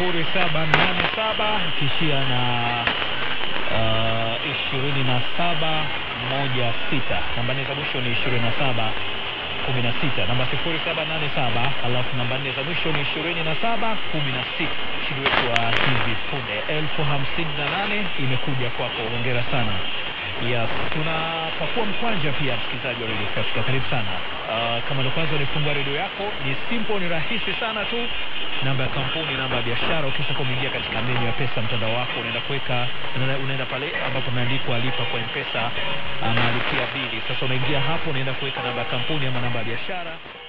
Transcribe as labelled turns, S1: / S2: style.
S1: sifuri saba nane saba ikishia na ishirini na saba moja sita. Namba nne za mwisho ni ishirini na saba kumi na sita. Namba sifuri saba nane saba alafu namba nne za mwisho ni ishirini na saba kumi na sita. Ushindi wetu wa hivi punde elfu hamsini na nane imekuja kwako, hongera sana. Yes, tunapakua mkwanja pia, msikilizaji wa Radio Africa, karibu sana. Uh, kama ndo kwanza unifungua redio yako, ni simple, ni rahisi sana tu. Namba ya kampuni, namba ya biashara. Ukisha kuingia katika menu ya pesa mtandao wako, unaenda kuweka, unaenda, unaenda pale ambapo umeandikwa lipa kwa mpesa ama lipia bili. Sasa unaingia hapo, unaenda kuweka namba ya kampuni ama namba ya biashara